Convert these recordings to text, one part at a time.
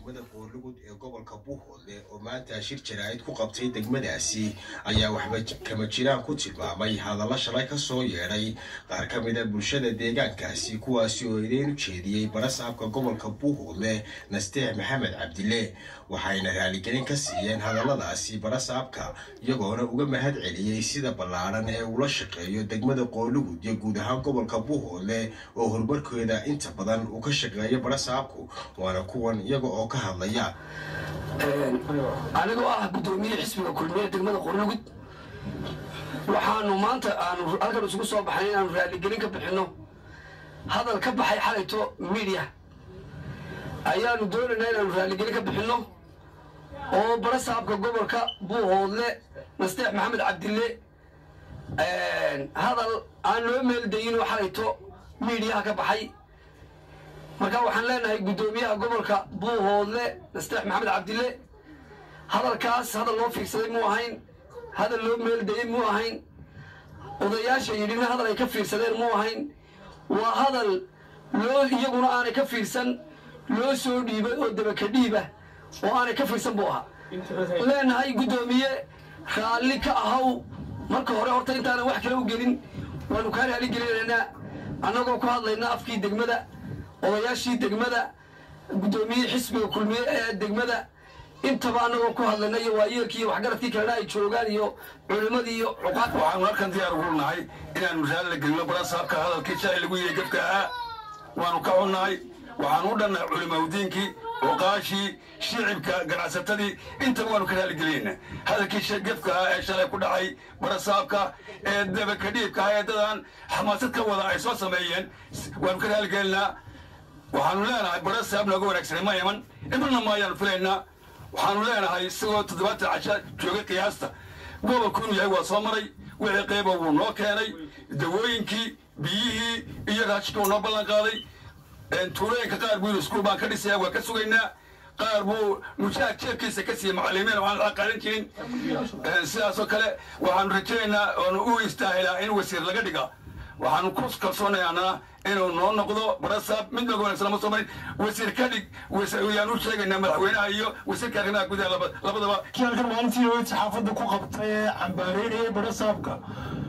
degmada qoorlugud ee gobolka buuhoodle oo maanta shir jaraa'id ku qabtay degmadaasi ayaa waxba kama jiraan ku tilmaamay hadallo shalay ka soo yeedhay qaar ka mida bulshada deegaankaasi kuwaasi oo idiin ujeediyey barasaabka gobolka buuhoodle nasteex maxamed cabdile waxayna raaligelin ka siiyeen hadalladaasi barasaabka iyagoona uga mahad celiyey sida ballaadhan ee ula shaqeeyo degmada qoorlugud iyo guud ahaan gobolka buuhoodle oo horumarkeeda inta badan uu ka shaqeeyo barasaabku waana kuwan iyaga oo ka hadlaya anigoo ah guddoomiye xisbiga kulmiye degmada qorlugud waxaanu maanta aanu halkan isugu soo baxnay inaanu raaligelin ka bixinno hadal ka baxay xalayto midiya ayaanu doonaynaa inaanu raaligelin ka bixinno oo barasaabka gobolka buuhoodle nasteex maxamed cabdille hadal aan loo meeldayinoo xalayto midiyaha ka baxay marka waxaan leenahay guddoomiyaha gobolka buuhoodle nasteex maxamed cabdille hadalkaas hadal loo fiirsaday muu ahayn hadal loo meeldayey muu ahayn odayaasha yidhina hadal ay ka fiirsadeen muu ahayn waa hadal loo iyaguna aanay ka fiirsan loo soo dhiibay oo dabaka dhiiba oo aanay ka fiirsan buu ahaa leenahay guddoomiye raalli ka ahaw marka hore horta intaanan wax kale u gelin waanu kaa raali gelinaynaa annagoo ku hadlaynaa afkii degmada odayaashii degmada guddoomiyihii xisbiga kulmiye ee degmada intaba annagoo ku hadlayna iyo waayeelkii iyo waxgaradkii kalena ay joogaan iyo culimmadii iyo cuqaad waxaanu halkan diyaar ugu nahay inaanu raali la gelino barasaabka hadalkii shalay lagu yidhi gefka ahaa waanu ka xunnahay waxaanu u dhannahay culimaudiinkii cuqaashii shicibka ganacsatadii intaba waanu ka raaligelinayna hadalkii gefka ahaa ee shalay ku dhacay barasaabka ee dabaka dhiibka ahaa ee dadaan xamaasad ka wada ay soo sameeyeen waanu ka raaligelinaa waxaanu leenahay barasaab nooga wanaagsanay ma iman imanna maayaanu filaynaa waxaanu leenahay isagoo toddobaatan casha joogay qiyaasta gobolku inuu yahay waa soo maray wixii qeyba wuu noo keenay dawooyinkii biyihii iyo raashika uu noo ballan qaaday tuulooyinka qaar buu iskuul baan ka dhisaya waa ka sugaynaa qaar buu mushaar jeebkiisa ka siiyey macallimiin waxaan la qaadan jirin sidaasoo kale waxaanu rajaynaynaa oonu u istaahilaa in wasiir laga dhiga waxaanu ku kalsoonayaanaa inuu noo noqdo barasaab mid nooga wanaagsan lama soo marin wasiir ka dhig yaan u sheegaynaa madaxweynaha iyo wasiirka arrimaha gudaha labadaba kii halkan maalintii hawed saxaafadda ku qabtay ee cambaareynayay barasaabka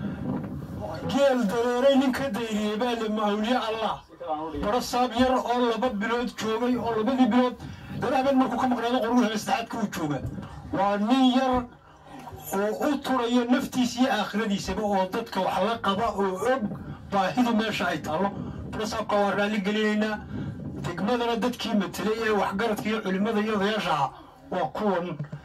geel dareeray nin ka dayriyey baa le mawliye allah barasaab yar oo laba bilood joogay oo labadii bilood dalaabeen markuu ka maqnaado qoruhu saddexaadka uu jooga waa nin yar oo u turaya naftiisa iyo aakhiradiisaba oo dadka wax la qaba oo og baahidu meesha ay taallo barasaabka waa raalli gelinaynaa degmadana dadkii matelay ee waxgaradka iyo culimmada iyo odayaasha ah waa kuwan